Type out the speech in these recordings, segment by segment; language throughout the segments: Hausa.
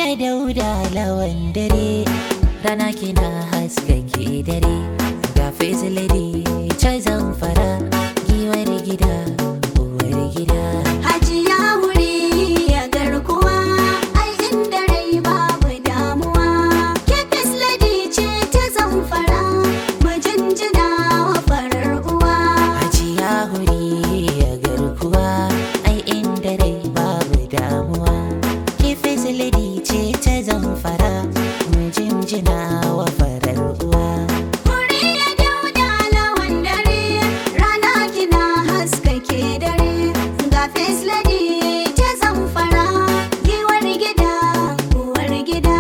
ya dauda lawan dare rana kina haskake dare ga face lady ta zamfara giwar gida uwar gida Hajiya wuri ya garkuwa, ai inda rai babu damuwa. Kefis lady ce ta zamfara, mu jinjina wa farar uwa. Hajiya huri ya garkuwa ai inda rai babu damuwa ke facility ce ta zamfara mun jinjina wa farar uwa Wuri ya dauda lawan dare, rana kina haskake dare. Ga fes lady ta zamfara, giwar gida, uwar gida.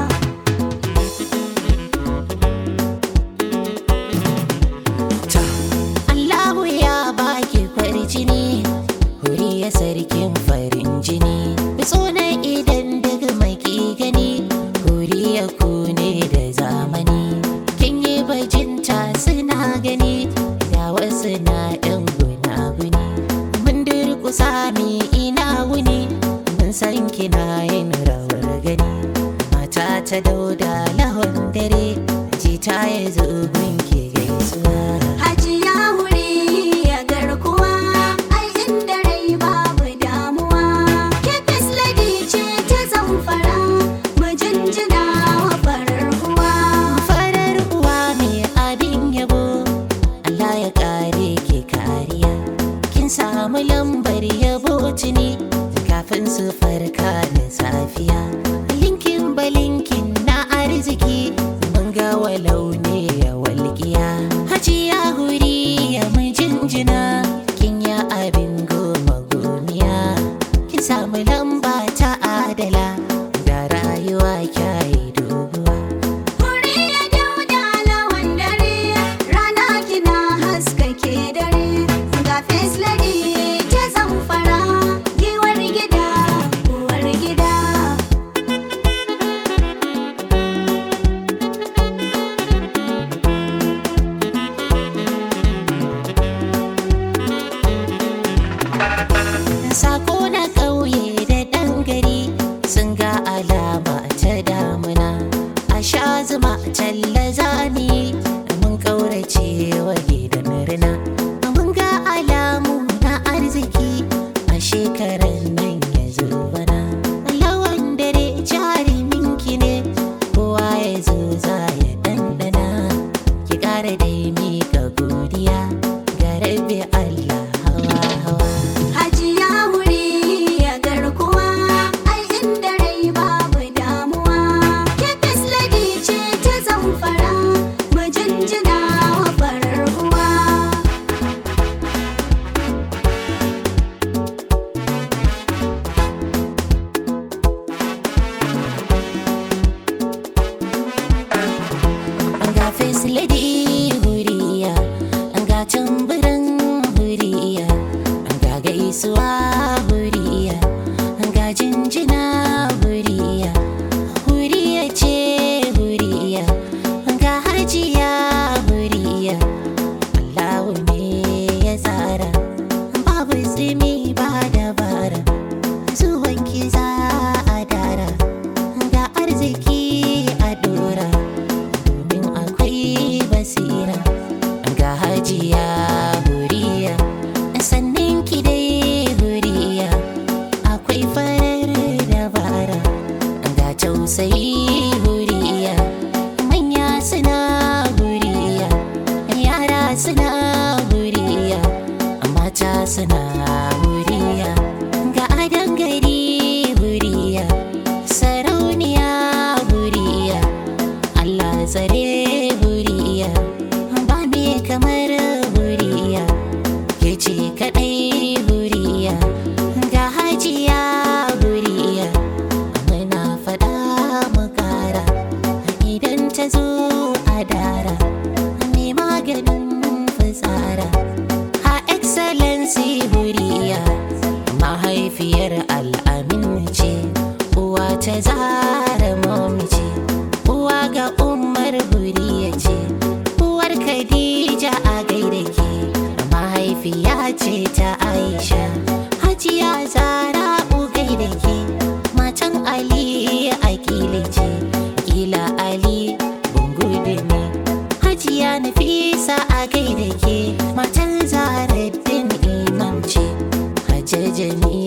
Allahu ya baki farjini huri ya sarkin farin jini na idan daga mai ki gani huri ya kune da zamani kin yi bajinta suna gani da wasu na ɗan gunaguni mun durkusa mi ina wuni mun san kina yin rawar gani mata ta dauda lahon dare jita ya zo gunki gaisuwa Hajiya wuri ya garkuwa, ai inda rai babu damuwa. Kefis lady ce ta zamfara, mu jinjina wa farar uwa. farar uwa mai abin yabo Allah ya kare ke kariya kin samu lambar yabo tuni kafin su farka da safiya linkin balinkin na arziki mun ga walau ne ya walƙiya hajiya huri ya mun jinjina kin ya abin goma gomiya kin samu lamba ta adala da rayuwa kyayi doguwa Wuri ya dauda lawan dare, rana kina haskake dare. Ga fes lady ta zamfara, giwar gida, uwar gida. Sako na ƙauye da ɗan gari sun ga alama ta damuna. A sha zuma talla zani mun ƙaurace wa gidan rina. Mun ga alamu na arziki a shekarar nan ya zo bana. Lawan dare jaruminki ne kowa ya zo za ya ɗanɗana. Ki ƙara dai miƙa godiya ga rabbi Allah hawa hawa. Hajiya wuri ya garkuwa, ai inda rai babu damuwa. Kefis lady ce ta zamfara, mu jinjina wa farar uwa. ga facility huriya ga tamburan huriya ga gaisuwa huriya ga jinjina huriya huriya ce huriya ga harjiya huriya Allahu ne ya tsara babu tsimi ba dabara zuwan ki za a dara ga arziki a dora domin akwai basira ga hajiya huriya sannan ki dai huriya akwai farar dabara ga tausayi huriya manya suna huriya yara suna huriya mata suna huriya ga adan gari huriya sarauniya huriya Allah tsare huriya ba me kamar huriya ke ce kadai huriya ga hajiya huriya muna fada mu kara idan ta zo a dara me maganin fitsara ha excellency huriya mahaifiyar al'amin ce uwa ta zara momi ce uwa ga umar huriya ce uwar khadija a gaida ke mahaifiya ce ta aisha hajiya zara u gaida ke matan ali a Ali Bungudu ne Hajiya Nafisa a gaida ke matar Zaharaddin Imam ce Hajjar Jamila